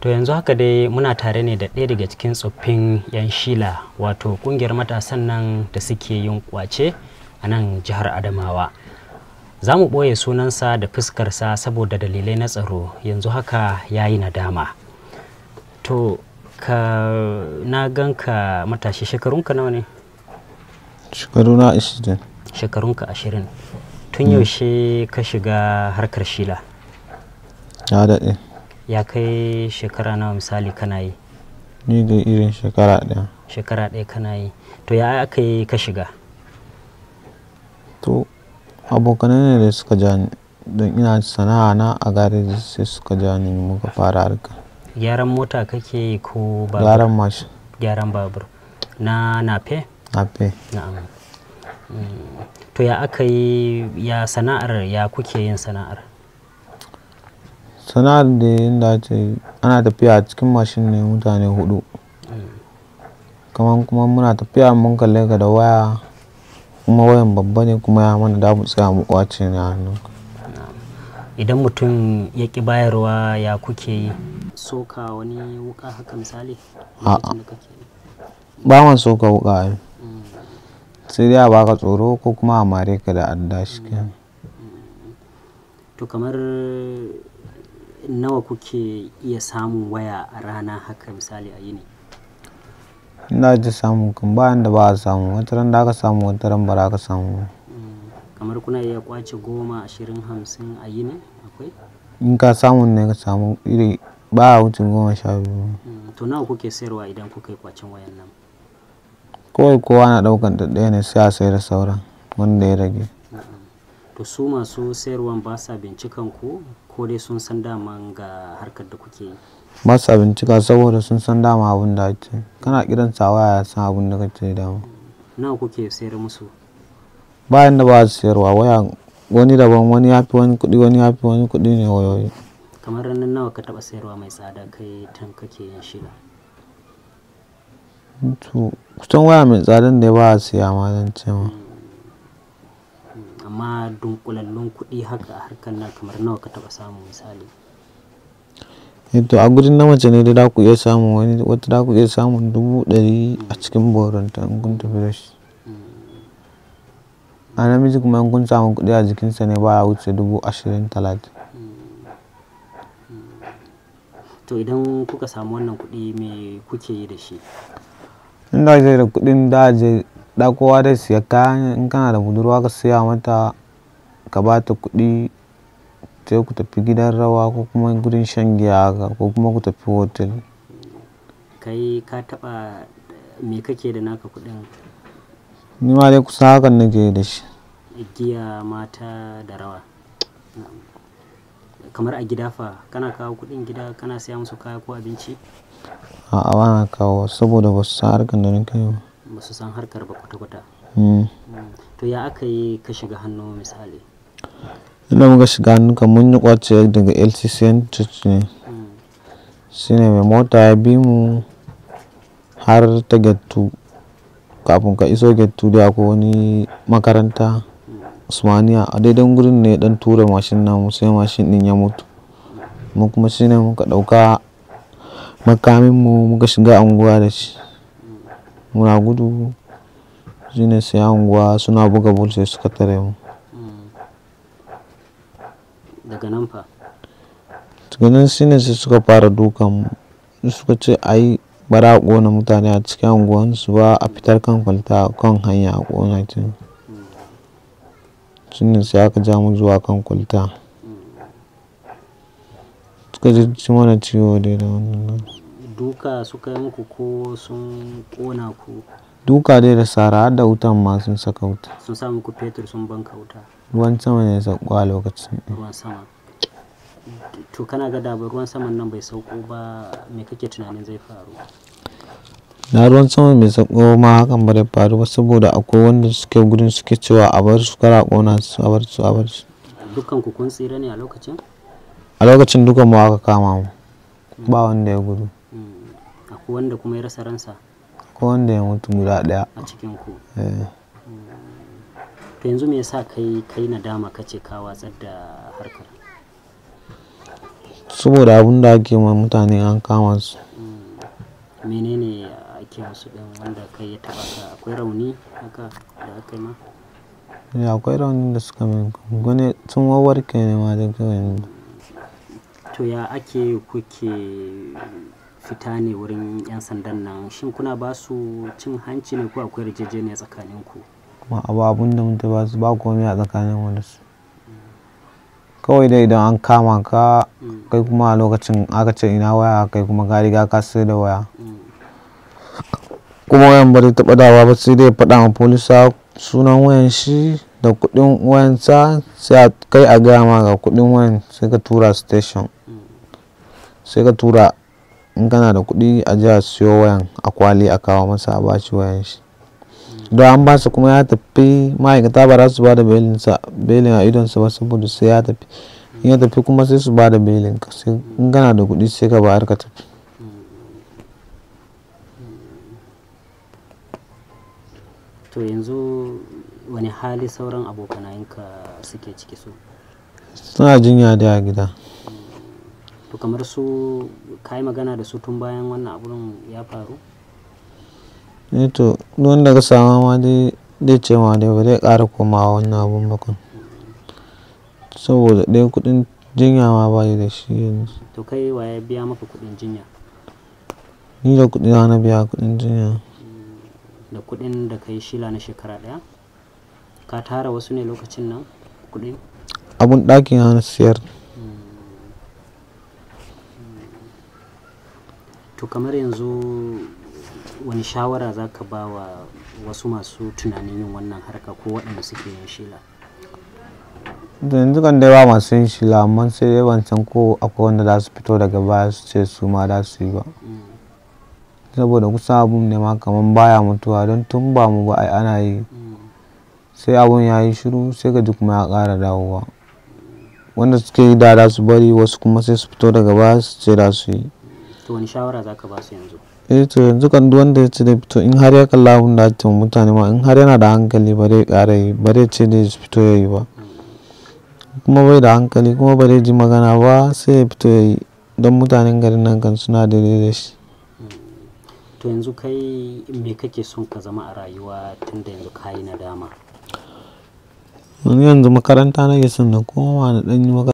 to yanzu haka dai muna tare ne da ɗaya daga cikin tsoffin 'yan shila wato kungiyar matasan nan da suke yin kwace a nan jihar adamawa za mu ɓoye sunansa da fuskarsa saboda dalilai na tsaro yanzu haka ya yi nadama to ka na ganka matashi shekarunka nawa ne shekaru na ashirin shekarunka ashirin tun yaushe ka shiga harkar shila ya daɗe ya kai shekara nawa misali kana yi ni da irin shekara ɗaya shekara ɗaya kana yi to ya aka yi ka shiga to abokanai ne da suka ja ni don ina sana'a na a gareji sai suka ja ni muka fara harka gyaran mota kake yi ko babur gyaran mashin gyaran babur na nafe na fe na'am Mm. to ya aka yi ya sana'ar ya kuke yin sana'ar sana'ar da yadda ce ana tafiya a cikin mashin ne mutane hudu kamar kuma muna tafiya mun kalle ka da waya kuma wayan babba ne kuma ya mana da mu tsaya mu kwace ne a hannun idan mutum ya ƙi bayarwa ya kuke yi soka wani wuka haka misali A'a. lokacin da kake yi? ba man so ka wuka ai sai dai a baka tsoro ko kuma a mare ka da adda shi kenan to kamar nawa kuke iya samun waya a rana haka misali a yini ina ji samu kan bayan da ba a samu wata ran da aka samu wata ran ba za ka samu ba. Mm. kamar kuna iya kwace goma ashirin hamsin a yini akwai in ka samu ne ka samu iri ba a wuce goma sha biyu Mm. to nawa kuke sayarwa idan kuka yi kwacen wayan nan kawai kowa na daukan ta ɗaya ne sai a sai da sauran wanda ya rage to su masu sayarwan ba sa bincikan ku ko dai sun san daman ga harkar da kuke yi ba sa bincika saboda sun san dama abin da ake kana kiran sa waya ya san abin da kake dama nawa kuke sayar musu bayan da ba su sayarwa waya wani daban wani ya fi wani kuɗi wani ya fi wani kuɗi ne wayoyi kamar ranar nawa ka taba sayarwa mai tsada kai tan kake yin shila to kusan waya mai tsadan da ya ba a siya ma zan ce ma Mm, amma dunkulallun kuɗi haka a harkar nan kamar nawa ka taba samu misali Eh to a gudun na mace ne da za ku iya samun wani wata za ku iya samun dubu ɗari a cikin boronta in kun tafi da shi a namiji kuma in kun samu kuɗi a jikinsa ne ba a wuce dubu ashirin talatin to idan kuka samu wannan kuɗi me kuke yi da shi in da je da kuɗin da je da kowa da siya kayan in kana da budurwa ka siya mata ka ba ta kuɗi sai ku tafi gidan rawa ko kuma gudun shan giya haka ko kuma ku tafi hotel kai ka taba me kake da naka kuɗin ni ma dai kusa hakan nake da shi giya mata da rawa Na'am. kamar a gida fa kana kawo kuɗin gida kana siya musu kaya ko abinci a ba na kawo saboda ba su san harkar da nake yi ba ba su san harkar ba kwata-kwata Mm. Mm. to ya aka yi ka shiga hannu misali inda muka shiga hannuka mun yi kwace daga lccn church ne Mm. shine mai mota ya bi mu har ta gettu kafin ka iso gettu da akwai wani makaranta usmaniya a daidan gurin ne dan tura mashin namu sai mashin din ya mutu mu kuma shine muka dauka makamin mu muka shiga anguwa da shi muna gudu shine sai anguwa suna buga bul sai suka tare mu Mm. daga nan fa tukunan shine sai suka fara dukan mu suka ce ai bara a ƙona mutane a cikin unguwansu ba a fitar kan kwalta kan hanya a ƙona ta shine sai aka ja mu zuwa kan kwalta suka ji ci mana ciwo dai da wannan duka suka yi muku ko sun kona ku duka dai da sara har da wutan ma sun saka wuta sun sa muku fetur sun banka wuta ruwan sama ne ya sauko a lokacin ruwan sama to kana ga da ba ruwan saman nan bai sauko ba me kake tunanin zai faru na ruwan sama mai sauko ma hakan ba da faru ba saboda akwai wanda suke gudun suke cewa a bar su kara ƙona su a bar su a bar su dukkan ku kun tsira ne a lokacin a lokacin dukan mu aka kama mu ba wanda ya gudu Mm. akwai wanda kuma ya rasa ransa ko wanda ya mutu guda ɗaya a cikin ku eh. to yanzu me yasa kai kai nadama kace ka watsar da harkar saboda abun da ake ma mutane an kama su Mm. menene ake musu din wanda kai ya taba ka akwai rauni haka da aka yi ma ya akwai raunin da suka min wani sun warke ne ma da kawai yanzu. to ya ake kuke fita ne wurin 'yan sandan nan shin kuna ba su cin hanci ne ko akwai yarjejeniya tsakaninku kuma abu abun da mutum ba su ba komai a tsakanin mu da su kawai dai idan an kama ka Mm. kai kuma a lokacin aka ce ina waya kai kuma ka riga ka sai da waya Mm. kuma wayan ba zai taɓa dawa ba sai dai ya faɗa ma polisa sunan wayan shi da kuɗin wayansa sai a kai a gaya ma ga kuɗin wayan sai ka tura station Mm. sai ka tura in kana da kuɗi a je a siyo wayan a kwali a kawo masa a bashi wayan shi don an basa kuma ya tafi ma'aikata ba za su ba da belinsa belin a idonsa ba saboda sai ya tafi in ya tafi kuma sai su ba da belin ka sai in kana da kuɗi sai ka bayar ka tafi to yanzu wani hali sauran abokanayinka suke ciki su suna jinya da a gida to kamar su ka yi magana da su tun bayan wannan abun ya faru eh to duk wanda ka sama ma dai zai ce ma dai ba zai ƙara komawa wannan abun ba kan saboda ɗaya kuɗin jinya ma ba da shi yanzu to kai wa ya biya maka kuɗin jinya ni da kuɗi na na biya kuɗin jinya da kuɗin da ka yi shila na shekara ɗaya ka tara wasu ne lokacin nan kuɗin abun ɗakin na siyar to kamar yanzu wani shawara za ka ba wa wasu masu tunanin yin wannan harka ko waɗanda suke yin shila da yanzu kan dai ba masu yin shila amma sai dai ban san ko akwai wanda za su fito daga baya su ce su ma za su yi ba saboda kusan abun ne ma kaman baya mutuwa don tun ba mu ba ai ana yi sai abun ya yi shiru sai ka ji kuma ya ƙara dawowa wanda suke yi da za su bari wasu kuma sai su fito daga baya su ce za su yi to wani shawara za ka ba su yanzu eh to yanzu kan duk wanda ya ce da fito in har ya kalla abun da ake wa mutane ma in har yana da hankali ba zai ƙara yi ba zai ce da fito ya yi ba kuma bai da hankali kuma ba zai ji magana ba sai ya fito ya yi don mutanen garin nan kan suna daidai da shi to yanzu kai me kake son ka zama a rayuwa tun da yanzu ka yi nadama wani yanzu makaranta nake son na koma na ɗan yi makaranta